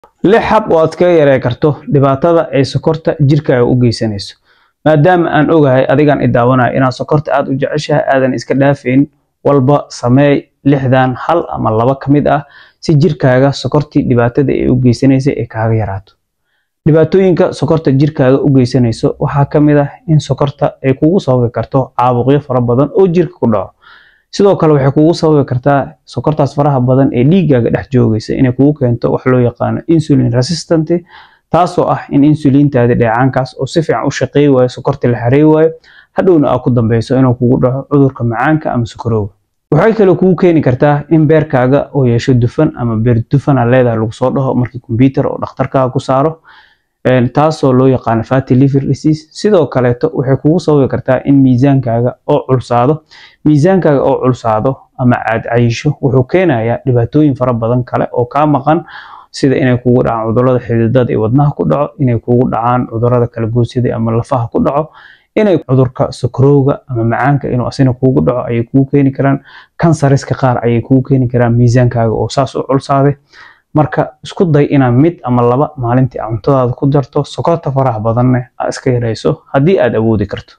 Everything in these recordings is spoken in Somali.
lix hab oo aad kaga yaree karto dhibaatada ay sokorta jirkaaga u geysanayso maadaama aan ogahay adigan i daawanayo inaad sokorta aad u jeceshahay aadan iska dhaafayn walba sameey lixdan hal ama laba ka mid ah si jirkaaga sokortii dhibaatada ay u geysanaysay ay kaaga yaraato dhibaatooyinka sokorta jirkaaga u geysanayso waxaa ka mid ah in sokorta ay kugu sababi karto caabuqyo fara badan oo jirka ku dhaco sidoo kale waxay kugu sababi kartaa sokortaas faraha badan ee dhiiggaaga dhex joogaysa inay kugu keento wax loo yaqaano insulin resistant taasoo ah in insulintaadi dheecaankaas oo si fiican u shaqeey waayo sokorta la xarey waayo hadhowna aa ku dambeyso inuu kugu dhaco cudurka macaanka ama sokorowga waxay kale kugu keeni kartaa in beerkaaga oo yeesho dufan ama beer dufana leedahay lagu soo dhaho markii kombyuutar oo dhakhtarkaaga ku saaro taasoo loo yaqaano fatty liver disease sidoo kaleeto waxay kugu sababi kartaa in miisaankaaga oo culsaado miisaankaaga oo culsaado ama aad cayisho wuxuu keenayaa dhibaatooyin fara badan kale oo kaa maqan sida inay kugu dhacaan cudurrada xididada iyo wadnaha ku dhaco inay kugu dhacaan cudurrada kala goosyada ama lafaha ku dhaco inay cudurka sokorowga ama macaanka inuu asina kugu dhaco ayay kugu keeni karaan kansariska qaar ayay kugu keeni karaan miisaankaaga oo saas u culsaaday marka isku day inaad mid ama laba maalintii cuntadaada ku darto sokorta faraha badanne aad iska yarayso haddii aad awoodi karto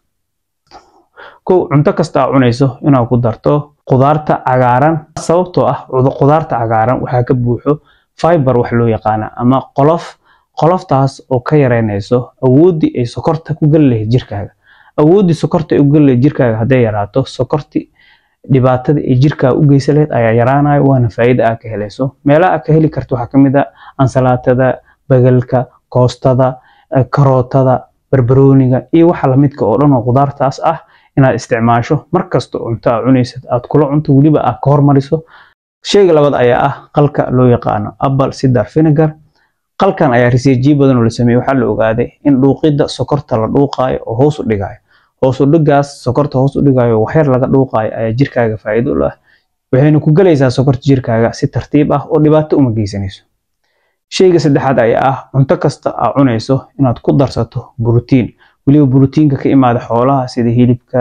kow cunto kasta aad cunayso inaad ku darto qudaarta cagaaran sababtoo ah qudaarta cagaaran waxaa ka buuxo fiber wax loo yaqaana ama qolof qoloftaas oo ka yareynayso awooddii ay sokorta ku geli lahayd jirkaaga awooddii sokorta ay u geli lahayd jirkaaga hadday yaraato sokorti dhibaatada ay jirkaaga u geysan lahayd ayaa yaraanayo waana faa'iida aad ka helayso meelaha aad ka heli karto waxaa ka mid ah ansalaatada bagalka koostada karootada barbarooniga iyo waxa lamidka oo dhan oo qudaartaas ah inaad isticmaasho markasta cunto aad cunaysad aad kula cunto weliba aad ka hormariso sheyga labaad ayaa ah qalka loo yaqaano apple cider vinegar qalkan ayaa riseejiyo badan oo la sameeyey waxaa la ogaaday in dhuuqidda sokorta la dhuuqaayo oo hoos u dhigayo hoos u dhigaas sokorta hoos u dhigayo waxyar laga dhuuqaayo ayaa jirkaaga faa'iido u leh waxayna ku gelaysaa sokorta jirkaaga si tartiib ah oo dhibaato uma geysanayso sheyga saddexaad ayaa ah cunto kasta aad cunayso inaad ku darsato borotiin weliba borotiinka ka imaada xoolaha sida hilibka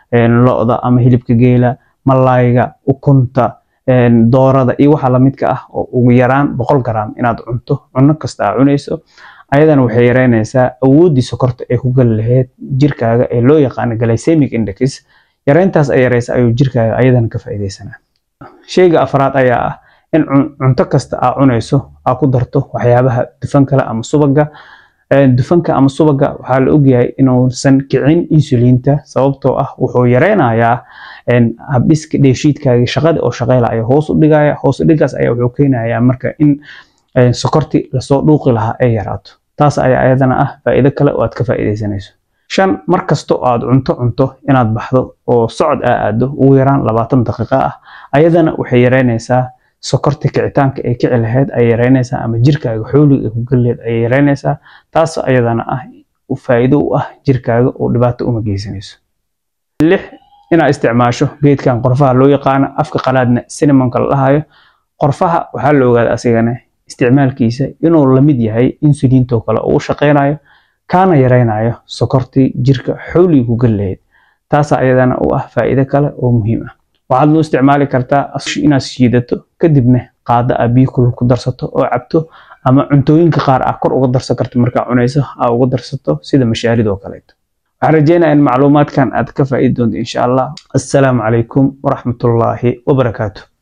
lo-da ama hilibka geela malayga ukunta doorada iyo waxa lamidka ah oo ugu yaraan boqol gram inaad cunto cunno kasta aad cunayso ayadana waxay yareynaysaa awooddii sokorta ay ku gali lahayd jirkaaga ee loo yaqaano glycemic index yareyntaas ay yareysa ayuu jirkaaga ayadana ka faa'iidaysanaa sheyga afraad ayaa ah in cunto kasta aad cunayso aad ku darto waxyaabaha dufan kale ama subaga dufanka ama subaga waxaa la ogyahay inuusan kicin insulinta sababtoo ah wuxuu yareynayaa habdhiska dheefshiidkaaga shaqada oo shaqeyla ayaa hoos u dhigaya hoos u dhigaas ayaa wuxuu keenayaa marka in sokorti lasoo dhuuqi lahaa ay yaraato taas ayaa ayadana ah faa'iido kale oo aad ka faa'iidaysanayso shan mar kasta oo aad cunto cunto inaad baxdo oo socod aa aado ugu yaraan labaatan daqiiqo ah ayadana waxay yareynaysaa sokorta kicitaanka ay kici lahayd ay yareynaysaa ama jirkaaga xooliga ay ku gelileed ay yareynaysaa taas ayadana ah faa'iido u ah jirkaaga oo dhibaato uma geysanayso lix inaad isticmaasho geedkan qorfaha loo yaqaano afka qalaadna cinemonka la dhahayo qorfaha waxaa la ogaada asigana isticmaalkiisa inuu lamid yahay insulintoo kale oo u shaqeynayo kaana yareynayo sokortii jirka xooliga ku geli lahayd taasa ayadana u ah faa'iido kale oo muhiim ah waxaad loo isticmaali kartaa inaad shiidato kadibna qaada aa biyo kulul ku darsato oo cabto ama cuntooyinka qaar ah kor uga darsan karto markaa cunayso aa uga darsato sida mashaarid oo kaleeto waxaan rajeynayaa in macluumaadkan aad ka faa'iidi doonto insha allah assalaamu calaykum waraxmatullaahi wabarakaatu